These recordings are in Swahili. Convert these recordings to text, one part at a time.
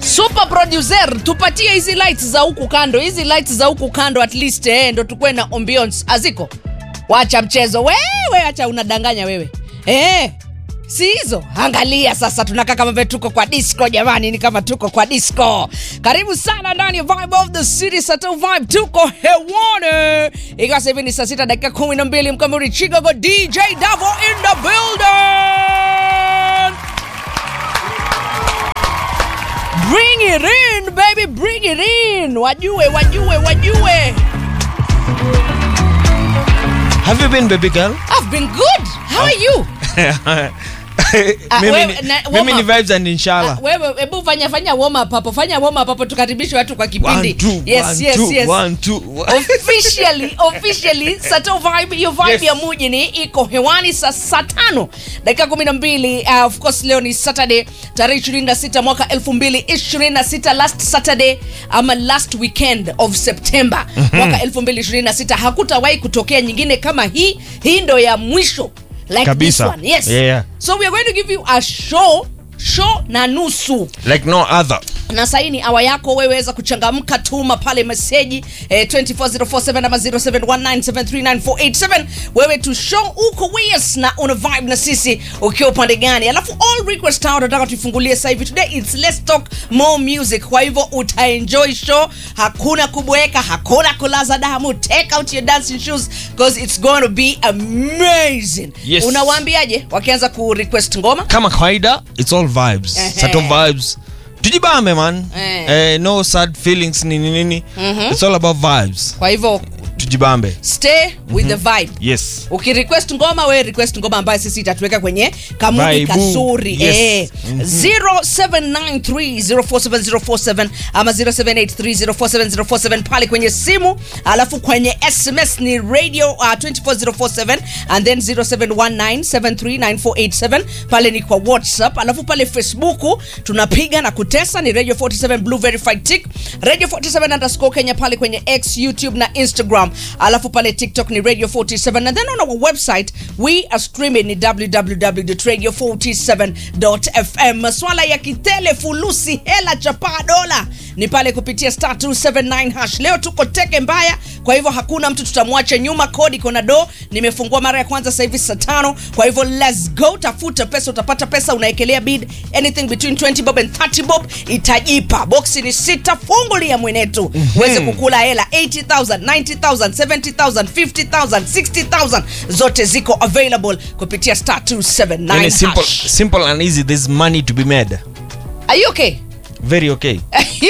super producer tupatie hizi lights za huku kando hizi lights za huku kando at least eh, ndo tukuwe na ambience aziko wacha mchezo wewe acha unadanganya wewe eh, si hizo angalia sasa tunakaa kama vile tuko kwa disco jamani ni kama tuko kwa disco karibu sana ndani ya vibe of the city sato vibe tuko hewani ikiwa sasa hivi ni saa sita dakika kumi na mbili mkamuri chicago dj davo in the building Bring it in, baby, bring it in. Wajue, wajue, wajue. Have you been baby girl? I've been good. How are you? Ah, mimi, wewe, ni, na- warm mimi ni up. vibes and inshallah. Ah, Wewe hebu fanya fanya warm up hapo. Fanya warm up hapo tukaribishe watu kwa One, kipindi. two, yes, one, yes, two, yes. one, two, one. officially officially sato vibe hiyo vibe Yes. ya muji ni iko hewani saa saa tano dakika kumi na mbili uh, of course leo ni saturday tarehe 26 mwaka 2026 last saturday ama last weekend of september mwaka 2026 hakutawahi kutokea nyingine kama hii hii ndo ya mwisho like Kabisa. this one yes Yeah, yeah. so we are going to give you a show show na nusu Like no other. na sahii ni awa yako weweza kuchangamka tuma pale meseji eh, 24047 ama 0719739487 wewe tu show uko wias na una vibe na sisi ukiwa upande gani alafu all request town nataka tuifungulie sasa hivi today it's let's talk more music kwa hivyo utaenjoy show hakuna kubweka hakuna kulaza damu take out your dancing shoes because it's going to be amazing Yes. unawaambiaje wakianza ku request ngoma Kama kawaida, it's all vibes. Ehe. Sato vibes. Tujibambe man. Eh. Eh, no sad feelings nini nini. It's all about vibes. kwa hivyo Tujibambe. stay with the vibe Yes. ukirequest ngoma we request ngoma ambayo sisi itatuweka kwenye kamudi Vibe. kazuri Yes. eh. 0793047047 ama 0783047047 pale kwenye simu alafu kwenye sms ni radio uh, 24047 and then 0719739487 pale ni kwa whatsapp alafu pale facebook tunapiga na kutesa ni radio 47 blue verified tick radio 47 underscore kenya pale kwenye x youtube na instagram alafu pale tiktok ni radio 47 and then on our website we are streaming ni www.radio47.fm maswala ya kitele fulusi hela chapaa dola ni pale kupitia star 279 hash leo tuko teke mbaya kwa hivyo hakuna mtu tutamwacha nyuma kodi kona do nimefungua mara ya kwanza sasa hivi saa tano kwa hivyo let's go tafuta pesa utapata pesa unaekelea bid anything between 20 bob and 30 bob itajipa boksi ni sita fungulia mwenetu uweze kukula hela 80000 90000 70000 50000 60000 zote ziko available kupitia star 279 Yani simple, hash. simple and easy. There's money to be made. are you okay Very okay.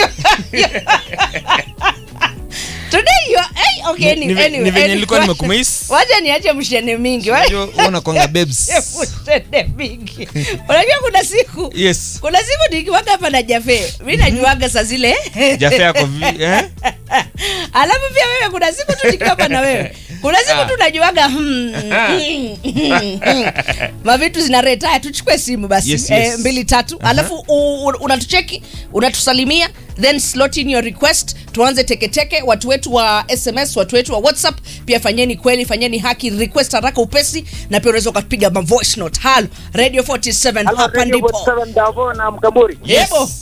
today you are hey, okay Ni- any- ni ve- anyway, ni venye anyway, nilikuwa wacha- nimekumiss. wacha niache mshene mingi Unajua, unaona kwanga babes. mshene mingi unajua kuna siku Yes. kuna siku nikiwaga hapa na jafe mi najuaga saa zile Jafe yako vi- eh? alafu pia wewe kuna siku tu nikiwa hapa na wewe kuna siku tu najuaga hmm, hmm, hmm, hmm. mavitu zinaretaya tuchukue simu basi Yes, yes. Eh, mbili tatu alafu u- u- unatucheki unatusalimia then slot in your request tuanze teketeke watu wetu wa sms watu wetu wa whatsapp pia fanyeni kweli fanyeni haki request haraka upesi na pia unaweza ukapiga ma voice note halo radio 47 hapa ndipo Davo na Mkamburi, Yebo.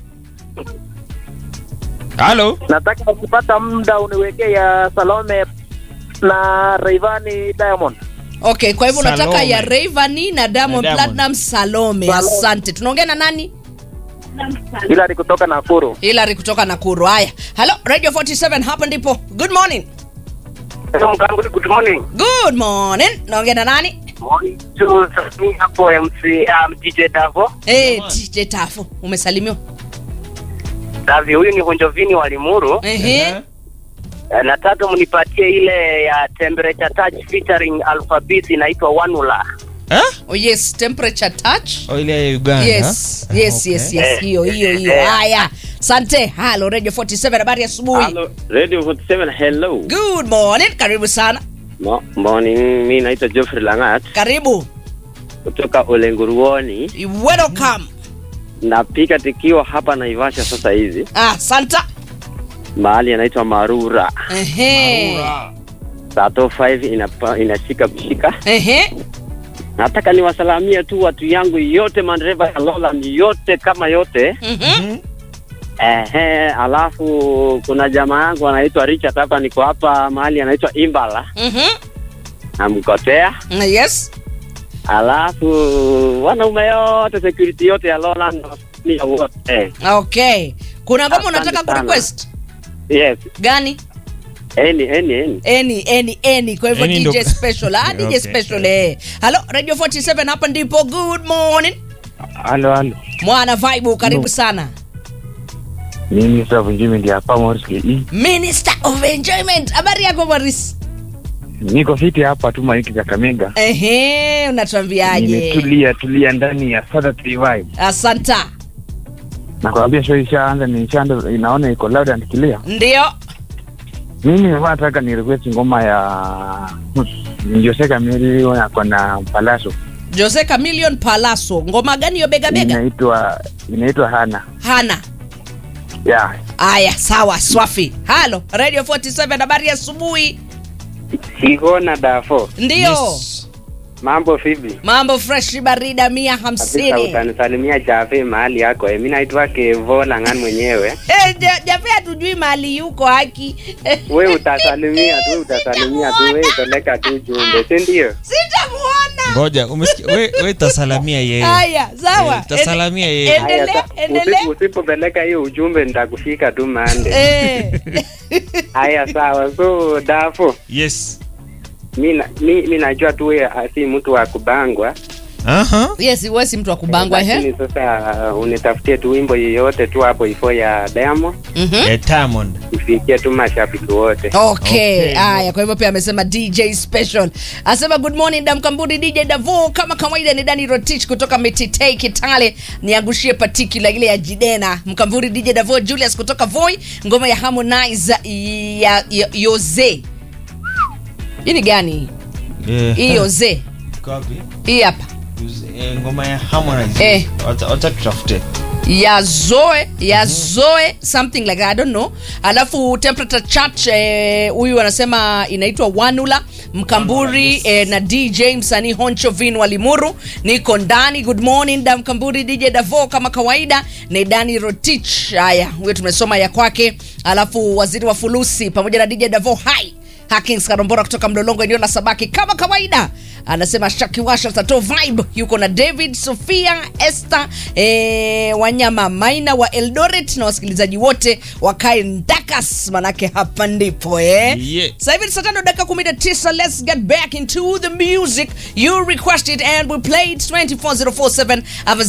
Hello. nataka ukipata muda uniwekee ya Salome na Rayvanny Diamond. okay kwa hivyo unataka Salome. ya Rayvanny na Diamond Na Diamond. Platinum Salome Salome. asante tunaongea na nani Ila ni kutoka Nakuru. Hilary kutoka Nakuru. Haya, hello Radio 47, hapa ndipo. Good morning. Hello Mkamburi, good morning. Good morning. Naongea na nani? Morning to Sasmi hapo MC um, DJ Davo. Eh, TJ Tafu. Umesalimiwa. Davi, huyu ni Honjovini wa Limuru. Ehe. Eh, Nataka mnipatie ile ya temperature touch featuring Alphabet inaitwa Wanula. Eh? Oh yes, temperature touch. Oh, ile ya Uganda. Yes, huh? yes, Okay. yes, yes. Hiyo hiyo hiyo. Haya. Asante. Hello Radio 47, habari ya asubuhi. Hello, Radio 47, hello. Good morning. Karibu sana. Mo, morning, mi naitwa Geoffrey Langat Karibu. kutoka Olenguruoni. Welcome. Napika tikiwa hapa Naivasha sasa hizi, Ah, Santa. mahali anaitwa Marura. Ehe. Sato 5 inapa, inashika kushika. Ehe. Nataka niwasalamie tu watu yangu yote, madereva ya Lowland yote kama yote, Mhm. Ehe, alafu kuna jamaa yangu anaitwa Richard hapa, niko hapa mahali anaitwa Imbala Mhm. namkotea. yes Alafu wanaume yote security yote ya Lowland wasimamia wote. okay kuna ngoma Asante unataka sana. kurequest Yes, gani eni eni eni. any any any kwa hivyo Any dj ndo- special ah dj Okay, special eh hello radio 47 hapa ndipo good morning Halo, halo. mwana vibe karibu sana Mimi sasa Vunjimi ndio hapa Morris KE. minister of enjoyment habari yako maris Niko fiti hapa tu Maiki Kakamega. ehe unatuambiaje Nimetulia tulia ndani ya Sada 3 Vibe. asanta Nakwambia show ishaanza ni ishaanza inaona iko loud and clear. ndio Mimi nilikuwa nataka ni request ngoma ya Jose Camille yako na Palaso. jose camilion palaso ngoma gani hiyo bega bega Inaitwa inaitwa Hana. hana Yeah. aya sawa swafi halo radio 47 habari ya asubuhi Sigona Dafo, ndio Yes. mambo vipi? mambo fresh barida mia Kabisa hamsini utanisalimia Jave mahali yako. Eh, Mimi naitwa Kevo Langan mwenyewe. Eh, ja- jape hatujui mahali yuko haki We utasalimia tu, utasalimia tu, we peleka tu jumbe, si ndio? sitamuona ngoja umesikia we, we tasalamia yeye haya sawa Eh, tasalamia Ende- yeye. Haya, endelea sa- endelea usipo- Usipopeleka hiyo ujumbe nitakushika tu mande. Eh. Haya, sawa. So Dafo, yes mi na- mi mi najua tu wewe ah, si mtu wa kubangwa, Aha. yes wewe si mtu wa kubangwa he lakini sasa uh, unitafutie tu wimbo yoyote tu hapo ifo ya Diamond Mhm. Eh, Diamond. ifikie tu mashabiki wote. okay Okay. haya kwa hivyo pia amesema dj special asema good morning damkamburi dj davo kama kawaida ni dani rotich kutoka mititei kitale niangushie particular ile ya jidena mkamburi dj davo julius kutoka voi ngoma ya harmonize ya, ya yoze hii ni gani Eh, hii yoze copy. hii hapa Eh, ngoma ya Harmonize. Eh. Wacha- wacha tutafute ya zoe ya zoe something like that, I don't know alafu temperature chart eh, huyu anasema inaitwa wanula mkamburi eh, na dj msanii honcho vin walimuru niko ndani good morning da mkamburi dj davo kama kawaida ni dani rotich haya huyo tumesoma ya kwake alafu waziri wa fulusi pamoja na dj davo hai Hakings Karombora kutoka Mlolongo eneo la Sabaki kama kawaida anasema Shakiwasha Tato Vibe yuko na David Sofia Esther eh, Wanyama Maina wa Eldoret na wasikilizaji wote wakae ndakas, manake hapa ndipo eh. Yeah. Sasa hivi ni saa tano dakika 19 let's get back into the music you requested and we played 24047 ama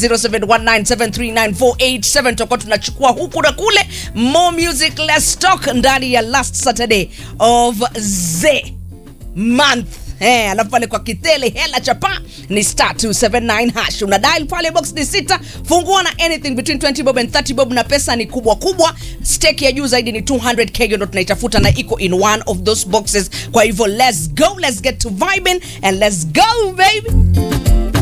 0719739487 tutakuwa tunachukua huku na kule more music let's talk ndani ya last Saturday of the month Eh, alafu pale kwa kitele hela chapa ni star 279 hash una dial pale box ni sita fungua na anything between 20 bob and 30 bob na pesa ni kubwa kubwa stake ya juu zaidi ni 200k hiyo ndo tunaitafuta na iko in one of those boxes kwa hivyo let's go let's get to vibing and let's go baby